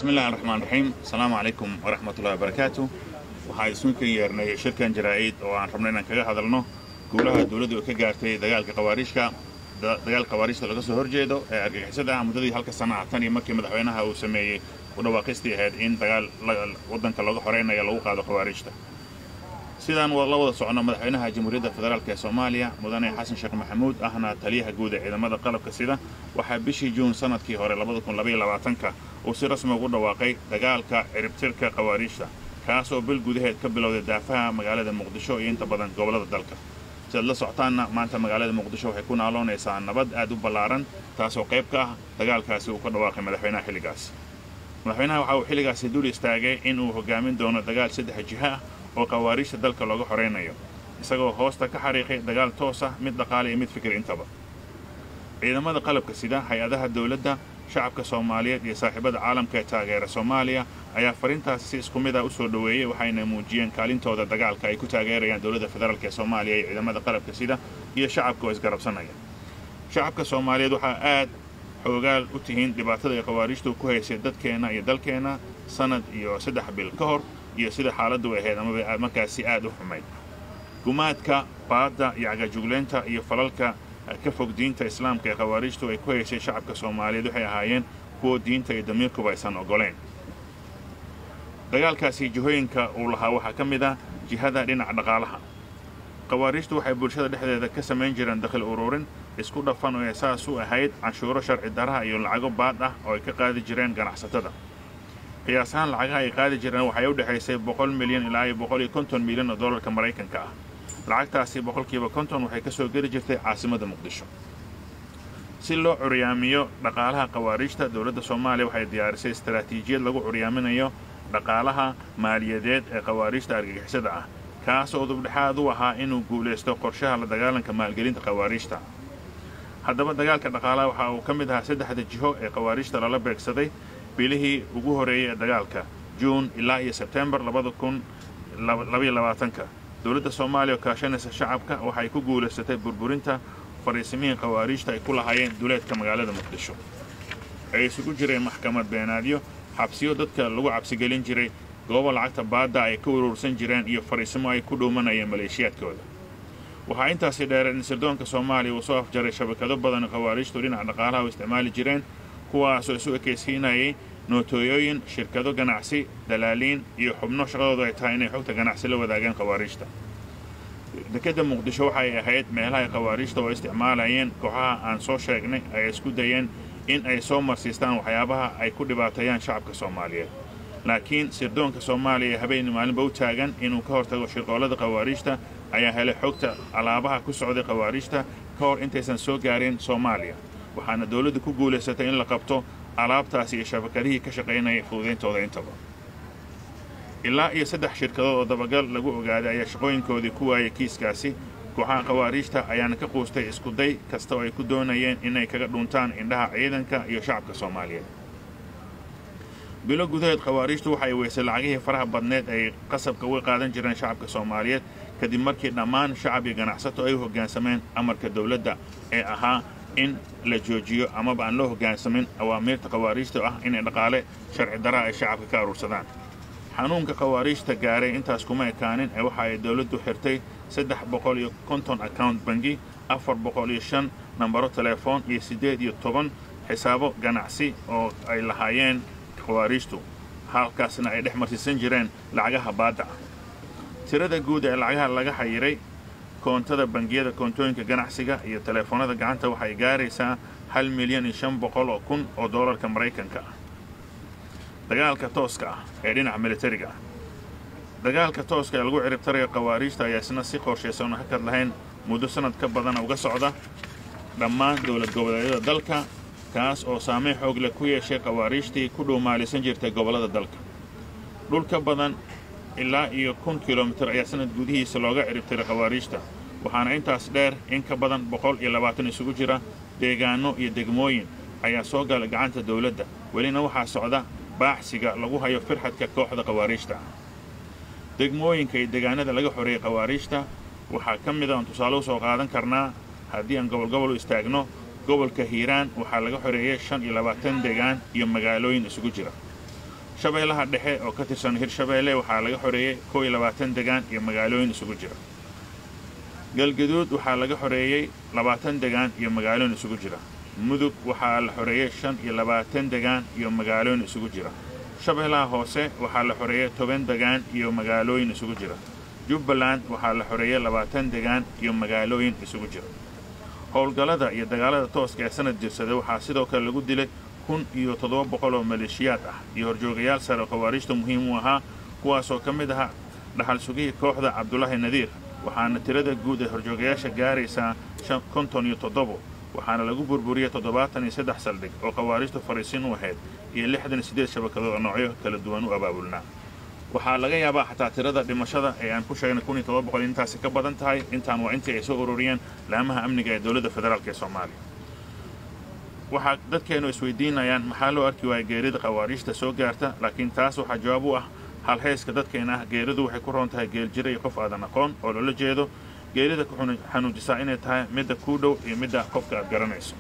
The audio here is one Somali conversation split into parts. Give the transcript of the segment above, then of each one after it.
bismillahi raxmaan raxiim asalaamu calaykum waraxmatullahi wabarakaatu waxaa isuinkan yeernay shirkan jaraa'id oo aan rabno inaan kaga hadalno guulaha dowladdu ay ka gaartay dagaalka khawaariijka dagaal khawaariijta laga soo horjeedo ee argagixisada ah muddadii halka sana ah tan iyo markii madaxweynaha uu sameeyey u dhawaaqistii ahayd in dagaal waddanka looga xoreynaya lagu qaado khawaariijta sidaan la wada soconno madaxweynaha jamhuuriyadda federaalk ee soomaaliya mudane xasan sheekh maxamuud ahna taliyaha guud ee ciidamada qalabka sida waxaa bishii juun sanadkii hore ka uu si rasmi ugu dhawaaqay dagaalka ciribtirka khawaariijta kaas oo bil gudaheed ka bilowday daafaha magaalada muqdisho iyo inta badan gobollada dalka sidaad la socotaanna maanta magaalada muqdisho waxay ku naaloonaysaa nabad aad u ballaaran taasoo qayb ka ah dagaalkaasi uu ka dhawaaqay madaxweynaha xilligaas madaxweynaha waxa uu xilligaasi dul istaagay in uu hogaamin doono dagaal saddex jiha ah oo khawaariijta dalka looga xoraynayo isagoo hoosta ka xariiqay dagaal toos ah mid dhaqaale iyo mid fikir intaba ciidamada qalabka sida hay-adaha dowladda shacabka soomaaliyeed iyo saaxiibada caalamka ee taageera soomaaliya ayaa fariintaasi si isku mid ah u soo dhoweeyey waxayna muujiyeen kaalintooda dagaalka ay ku taageerayaan dowladda federaalk ee soomaaliya iyo ciidamada qalabka sida iyo shacabka oo isgarabsanaya shacabka soomaaliyeed waxaa aad xoogaal u tihiin dhibaatada ay khawaariijtu ku haysay dadkeenna iyo dalkeenna sanad iyo saddex bil ka hor iyo sida xaaladdu ahayd amaba markaasi aad u xumayd gumaadka baadda iyo cagajugleynta iyo falalka ka fog diinta islaamka ee khawaariijtu ay ku haysay shacabka soomaaliyeed waxay ahaayeen kuwa diinta iyo damiirkuba aysan oggolayn dagaalkaasi jihooyinka uu lahaa waxaa ka mid ah jihada dhinaca dhaqaalaha khawaariijtu waxay bulshada dhexdeeda ka samayn jireen dakhil ururin isku dhafan oo ay saas u ahayd canshuuro sharci daraha iyo lacago baad ah oo ay ka qaadi jireen ganacsatada qiyaas ahaan lacagaha ay qaadi jireen waxay u dhexaysay boqol milyan ilaa iyo boqol iyo konton milyan oo dollarka maraykanka ah lacagtaasi boqolkiiba konton waxay ka soo geli jirtay caasimadda muqdisho si loo curyaamiyo dhaqaalaha khawaariijta dowladda soomaaliya waxay diyaarisay istaraatiijiyad lagu curyaaminayo dhaqaalaha maaliyadeed ee khawaariijta argagixisada ah kaas oo dubdhexaad u ahaa inuu guulaysto qorshaha la dagaalanka maalgelinta khawaariijta haddaba dagaalka dhaqaalaha waxa uu ka mid ahaa saddexda jiho ee khawaariijta lala beegsaday bilihii ugu horreeyey ee dagaalka juun ilaa iyo sebtembar ka dowladda soomaaliya oo kaashanaysa shacabka waxay ku guulaysatay burburinta fariisimihii khawaariijta ay ku lahaayeen duleedka magaalada muqdisho ay isugu jireen maxkamad beenaadyo xabsiyo dadka lagu cabsigelin jiray goobo lacagta baadda ay ka uruursan jireen iyo fariisimo ay ku dhuumanayeen maleeshiyaadkooda waxaa intaasi dheereen in sirdoonka soomaaliya uu soo afjaray shabakado badan khawaariijtu dhinaca dhaqaalaha u isticmaali jireen kuwaasoo isu ekaysiinayay nootooyooyin shirkado ganacsi dalaaliin iyo xubno shaqadoodu ay tahay inay xogta ganacsi la wadaagaan khawaariijta dekedda muqdisho waxay ahayd meelahay khawaariijta oo isticmaalayeen kooxaha aan soo sheegnay ay isku dayeen in ay soo marsiistaan waxyaabaha ay ku dhibaateeyaan shacabka soomaaliyeed laakiin sirdoonka soomaaliya habeen maalinba u taagan inuu ka hortago shirqoollada khawaariijta ayaa helay xogta alaabaha ku socday khawaariijta ka hor intaysan soo gaarin soomaaliya waxaana dowladdu ku guulaysatay in la qabto alaabtaasi iyo shabakadihii ka shaqaynaya fududayntooda intaba ilaa iyo saddex shirkadood oo dabagal lagu ogaaday ayaa shaqooyinkoodii ku waayay kiiskaasi kooxaha khawaariijta ayaana ka quustay iskuday kasta oo ay ku doonayeen inay kaga dhuntaan indhaha ciidanka iyo shacabka soomaaliyeed bilo gudaheed khawaariijtu waxay weysay lacagihii faraha badneed ay qasabka uga qaadan jireen shacabka soomaaliyeed kadib markii dhammaan shacab iyo ganacsato ay u hoggaansameen amarka dowladda ee ahaa in la joojiyo amaba aan loo hoggaansamin awaamiirta khawaariijta ah inay dhaqaale sharci daraa ay shacabka ka aruursadaan xanuunka khawaariijta gaaray intaas kuma ekaanin ee waxa ay dowladdu xirtay saddex boqol iyo konton account bangi afar boqol iyo shan nambaro telefoon iyo siddeed iyo toban xisaabo ganacsi oo ay lahaayeen khawaariijtu halkaasna ay dhex marsiisan jireen lacagaha baadda ah tirada guud ee lacagaha laga xayiray koontada bangiyada koontooyinka ganacsiga iyo teleefoonada gacanta waxay gaaraysaa hal milyan iyo shan boqol oo kun oo doolarka maraykanka ah dagaalka tooska ah ee dhinaca militariga ah dagaalka tooska ee lagu ciribtarayo khawaariijta ayaa isna si qorshaysan oo hakad lahayn muddo sannad ka badana uga socda dhammaan dowlad goboleedyada dalka kaas oo saameyn xoog leh ku yeeshay khawaariijtii ku dhuumaalisan jirtay gobollada dalka dhul ka badan ilaa iyo kun kilomitir ayaa sanad gudihiisa looga ciribtiray khawaariijta waxaana intaas dheer in ka badan boqol iyo labaatan isugu jira deegaanno iyo degmooyin ayaa soo gala gacanta dowladda welina waxaa socda baaxsiga lagu hayo firxadka kooxda khawaariijta degmooyinka iyo deegaanada laga xoreeyey khawaariijta waxaa ka mid a aan tusaale u soo qaadan karnaa haddii aan gobolgobol u istaagno gobolka hiiraan waxaa laga xoreeyey shan iyo labaatan deegaan iyo magaalooyin isugu jira shabeellaha dhexe oo ka tirsan hirshabeelle waxaa laga xoreeyey kow iyo labaatan degaan iyo magaalooyin isugu jira galgaduud waxaa laga xoreeyey labaatan degaan iyo magaalooyin isugu jira mudug waxaa la xoreeyey shan iyo labaatan degaan iyo magaalooyin isugu jira shabeellaha hoose waxaa la xoreeyey toban degaan iyo magaalooyin isugu jira jubbaland waxaa la xoreeyey labaatan degaan iyo magaalooyin isugu jira howlgallada iyo dagaalada tooska ee sanad jirsada waxaa sidoo kale lagu dilay kun iyo toddoba boqol oo maleeshiyaad ah iyo horjoogayaal sare oo khawaariijta muhiim u ahaa kuwaasoo ka mid ahaa dhaxal sugihii kooxda cabdulaahi nadiir waxaana tirada guud ee horjoogayaasha gaaraysaa konton iyo toddobo waxaana lagu burburiyey toddobaatan iyo saddex saldhig oo khawaariijtu fariisin u ahayd iyo lixdan iyo siddeed shabakadood oo noocyo kala duwan u abaabulnaa waxaa laga yaabaa xataa tirada dhimashada ee aan ku sheegnay kun iyo todoba boqol intaasi ka badan tahay intaan waa intii ay soo ururiyeen laamaha amniga ee dowladda federaalk ee soomaaliya waxaa dadkeennu isweydiinayaan maxaa loo arki waaya geerida khawaariijta soo gaarta laakiin taas waxaa jawaab u ah halhayska dadkeena ah geeridu waxay ku roon tahay geeljira iyo qof aadan aqoon oo loola jeedo geerida ku xanuujisaa inay tahay midda kuu dhow iyo midda qofka aad garanayso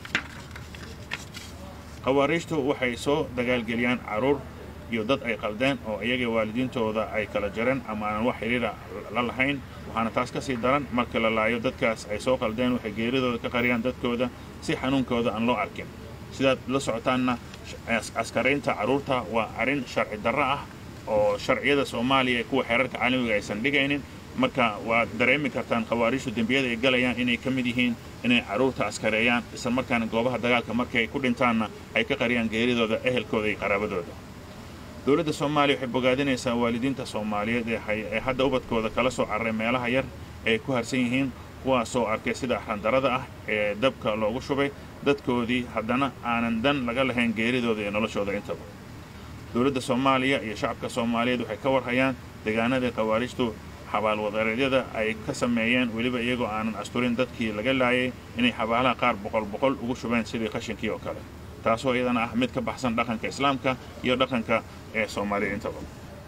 khawaariijtu waxay soo dagaalgeliyaan carruur iyo dad ay qaldeen oo iyaga waalidiintooda ay kala jareen ama aan wax xidhiira la lahayn waxaana taas ka sii daran marka la laayo dadkaas ay soo qaldeen waxay geeridooda ka qariyaan dadkooda si xanuunkooda aan loo arkin sidaad la socotaanna askaraynta carruurta waa arrin sharci darro ah oo sharciyada soomaaliya ee kuwa xeerarka caalamiga aysan dhigaynin marka waad dareemi kartaan khawaariijtu dembiyada ay galayaan inay ka mid yihiin inay carruurta askareeyaan isla markaana goobaha dagaalka markii ay ku dhintaanna ay ka qariyaan geeridooda ehelkooda iyo qaraabadooda dowladda soomaaliya waxay bogaadinaysaa waalidiinta soomaaliyeed ee hadda ubadkooda kala soo cararay meelaha yar ee ku harsan yihiin kuwaasoo arkay sida axrandarada ah ee dabka loogu shubay dadkoodii haddana aanan dan laga lahayn geeridooda iyo noloshooda intaba dowladda soomaaliya iyo shacabka soomaaliyeed waxay ka warhayaan deegaanadii khawaariijtu xabaalwadareedyada ay ka sameeyeen weliba iyagoo aanan asturin dadkii laga laayay inay xabaalaha qaar boqol boqol ugu shubeen sidii qashinkii oo kale taasoo iyadana ah mid ka baxsan dhaqanka islaamka iyo dhaqanka ee soomaaliya intaba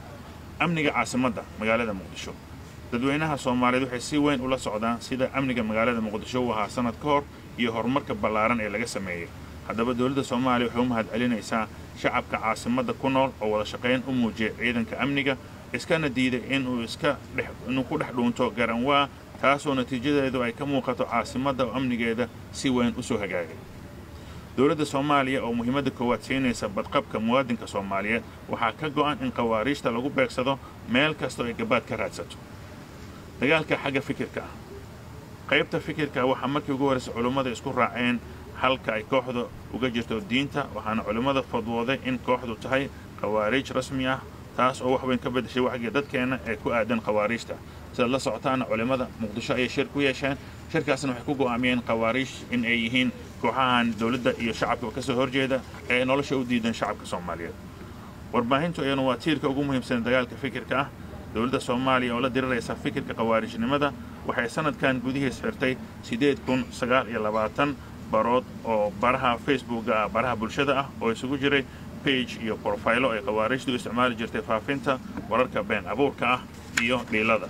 amniga caasimadda magaalada muqdisho dadweynaha soomaaliyeed waxay si weyn ula socdaan sida amniga magaalada muqdisho u ahaa sanad ka hor iyo horumarka ballaaran ee laga sameeyey haddaba dowladda soomaaliya waxay u mahad celinaysaa shacabka caasimadda ku nool oo wada shaqayn u muujiyay ciidanka amniga iskana diiday inuu iska inuu ku dhex dhuunto garanwaa taasoo natiijadeedu ay ka muuqato caasimadda oo amnigeeda si weyn u soo hagaagay dowladda soomaaliya oo muhiimadda koowaad siinaysa badqabka muwaadinka soomaaliyeed waxaa ka go'an in khawaariijta lagu beegsado meel kastoo ay gabaad ka raadsato dagaalka xagga fikirka ah qaybta fikirka waxaa markii ugu horraysa culummada isku raaceen halka ay kooxda uga jirto diinta waxaana culimmada fadwooday in kooxdu tahay khawaariij rasmi ah taas oo wax weyn ka beddeshay waxgii dadkeenna ee ku aadan khawaariijta sidaad la socotaana culimmada muqdisho ayay shir ku yeesheen shirkaasna waxay ku go'aamiyeen khawaariij in ay yihiin kooxahan dowladda iyo shacabka ka soo horjeeda ee nolosha u diidan shacabka soomaaliyeed warbaahintu iyanu waa tiirka ugu muhiimsan dagaalka fikirka ah dowladda soomaaliya oo la diriraysa fikirka khawaarijnimada waxay sanadkan gudihiis xirtay siddeed kun sagaal iyo labaatan barood oo baraha facebooka ah baraha bulshada ah oo isugu jiray bage iyo brofaylo ay khawaarijtu isticmaali jirtay faafinta wararka been abuurka ah iyo dhiilada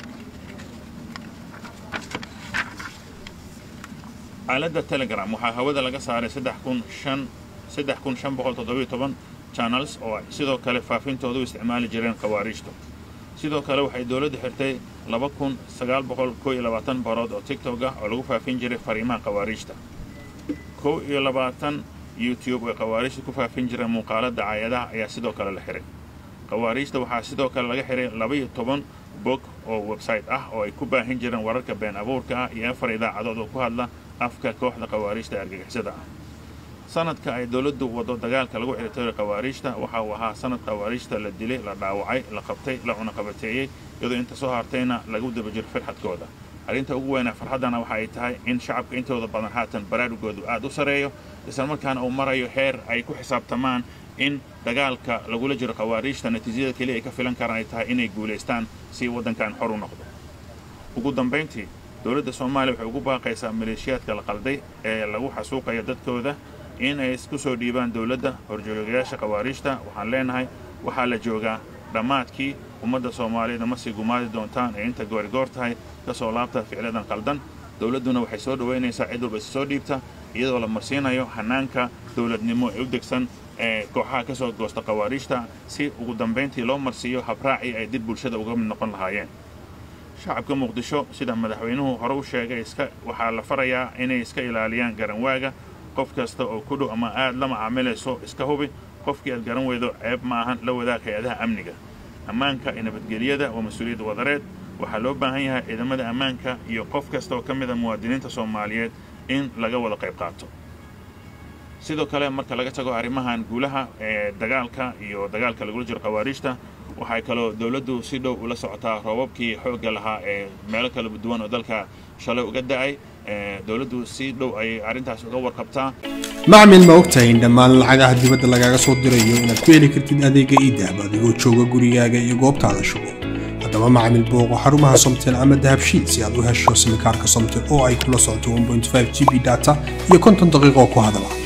aaladda telegram waxaa hawada laga saaray channels oo sidoo kale faafintooda u isticmaali jireen khawaarijtu sidoo kale waxay dowladdu xirtay barood oo tigtog ah oo lagu faafin jiray fariimaha khawaarijta kow iyo labaatan youtube oo khawaarijta ku faafin jireen muuqaala dacaayadaha ayaa sidoo kale la xiray khawaarijta waxaa sidoo kale laga xiray labaiyo toban bog oo website ah oo ay ku baahin jireen wararka been abuurka ah iyo afar idaacadood oo ku hadla afka kooxda khawaarijta argagixisada ah sanadka ay dowladdu waddo dagaalka lagu xirtay khawaarijta waxa uu ahaa sanad khawaarijta la dilay la dhaawacay la qabtay la cunaqabateeyey iyadoo inta soo hartayna lagu daba jiro firxadkooda arrinta ugu weynaa farxaddana waxa ay tahay in shacabka intooda badan haatan baraarugoodu aad u sareeyo islamarkaana uu marayo heer ay ku xisaabtamaan in dagaalka lagula jiro khawaarijta natiijada keliya ay ka filan karaan ay tahay inay guulaystaan si waddankan xor u noqdo ugu dambayntii dowladda soomaaliya waxay ugu baaqaysaa maleeshiyaadka la qalday ee lagu xasuuqaya dadkooda in ay isku soo dhiibaan dowladda horjoogayaasha khawaarijta waxaan leenahay waxaa la joogaa dhammaadkii ummadda soomaaliyeed ma sii gumaadi doontaan ee inta goorigoor tahay ka soo laabta ficladan qaldan dowladduna waxay soo dhowaynaysaa cid walba is soo dhiibta iyadoo la marsiinayo hanaanka dowladnimo ee u degsan ee kooxaha ka soo goosta khawaariijta si ugu dambayntii loo marsiiyo habraacii ay dib bulshada uga mid noqon lahaayeen shacabka muqdisho sida madaxweynuhu hore u sheegay iska waxaa la farayaa inay iska ilaaliyaan garanwaaga qof kasta oo ku dhow ama aad la macaamilayso iska hubi qofkii aad garan weydo ceeb ma ahan la wadaag hay-adaha amniga ammaanka iyo nabadgelyada waa mas-uuliyad wadareed waxaa loo baahan yahay ciidamada ammaanka iyo qof kasta oo ka mid a muwaadiniinta soomaaliyeed in laga wada qayb qaato sidoo kale marka laga tago arrimahan guulaha ee dagaalka iyo dagaalka lagula jiro khawaariijta waxay kaloo dowladdu si dhow ula socotaa roobabkii xoogga lahaa ee meelo kala duwan oo dalka shalay uga da'ay dowladdu si dhow ayay arrintaas uga warqabtaa macmil ma ogtahay in dhammaan lacagaha dibadda lagaaga soo dirayo inaad ku heli kartid adeega iidahab adigoo jooga gurigaaga iyo goobtaada shugo haddaba macmil booqo xarumaha somtel ama dahabshiil si aad u hesho simikaarka somtel oo ay kula socoto 1.5 g b data iyo konton daqiiqo ku hadala